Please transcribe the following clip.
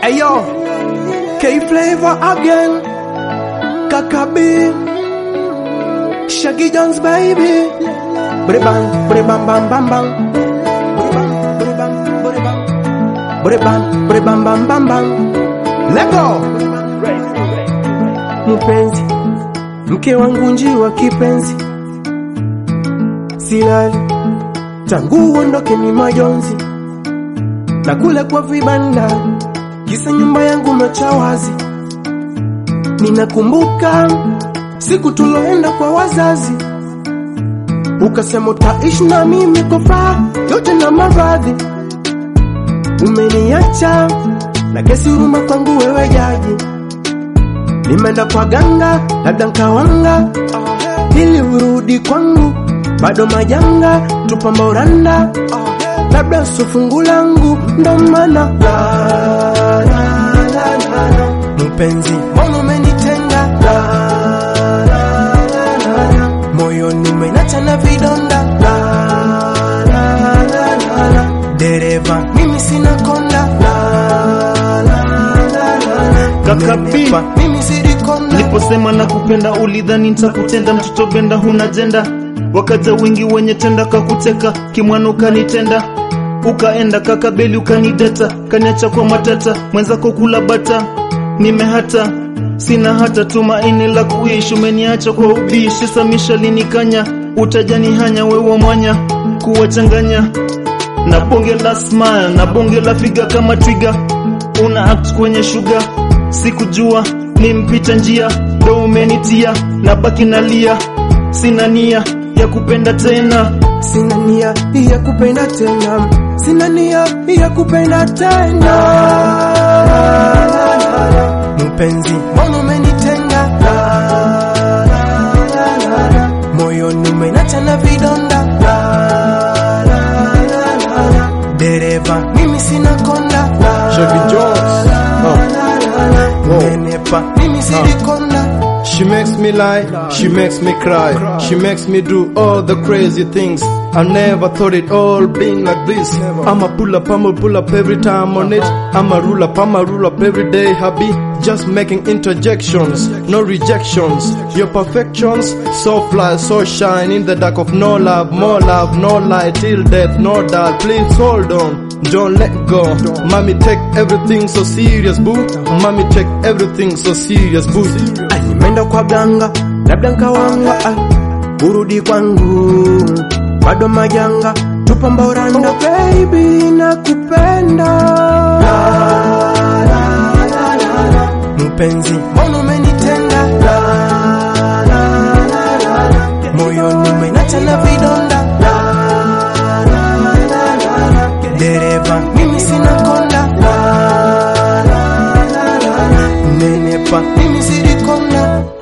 Ayo, K Flavor again, Kakabi, Shaggy Jones baby, Bri bang, bri bang bang bang bang, Bri bang, bri bang, bri bang, bri bang, bri bang bang bang bang. Let go. Mpenzi, mke wangu njiwa kipenzi, silali tangu uondoke ni majonzi, na kule kwa vibanda kisa nyumba yangu mecha wazi. Ninakumbuka siku tuloenda kwa wazazi, ukasema utaishi na mimi kwa furaha yote na maradhi. Umeniacha na kesi huruma kwangu wewe jaji, nimeenda kwa ganga labda nkawanga ili urudi kwangu, bado majanga tupamba uranda labda sio fungu langu ndo maana la, la, la, la, la. mpenzi mbona umenitenga la, la, la, la, la. moyoni umenacha na vidonda la, la, la, la, la. dereva mimi sina konda la, la, la, la, la. Kaka B. Nenepa, mimi silikonda Niliposema na kupenda ulidhani nitakutenda, mtoto benda huna jenda, wakaja wingi wenye tenda kakuteka, kimwana ukanitenda, ukaenda kakabeli ukanideta, kaniacha kwa matata, mwenzako kula bata, nimehata sina hata tumaini la kuishi, umeniacha kwa ubishi, samisha linikanya, utajani hanya wewe mwanya, kuwachanganya na bonge la smile na bonge la figa kama twiga, una act kwenye shuga, sikujua ni mpita njia, ndo umenitia na baki nalia, sina nia ya kupenda tena. Sina nia ya kupenda tena, sina nia ya kupenda tena. Mpenzi, mbona umenitenga? La, la, la, la, la. Moyoni umenacha na vidonda. La, la, la, la, la. Dereva, mimi sina konda. La, Chevy Jones. la, Oh. la, la, la. Whoa. Nenepa, mimi silikonda. She makes me lie, she makes me cry, she makes me do all the crazy things. I never thought it all being like this. I'ma pull up, I'ma pull up every time on it. I'ma rule up, I'ma rule up every day, hubby. Just making interjections, no rejections. Your perfections, so fly, so shine in the dark of no love, more love, no light till death, no doubt. Please hold on, don't let go. Mommy, take everything so serious, boo. Mommy, take everything so serious, boo. Ah, nimeenda kwa ganga labda nkawanga ah, urudi kwangu bado majanga tupamba uranda oh, baby nakupenda la, la, la, la, la. mpenzi mbona umenitenga la, la, la, la, la. moyoni umenacha na vidonda la, la, la, la, la. dereva mimi sina konda la, la, la, la, la. nenepa mimi silikonda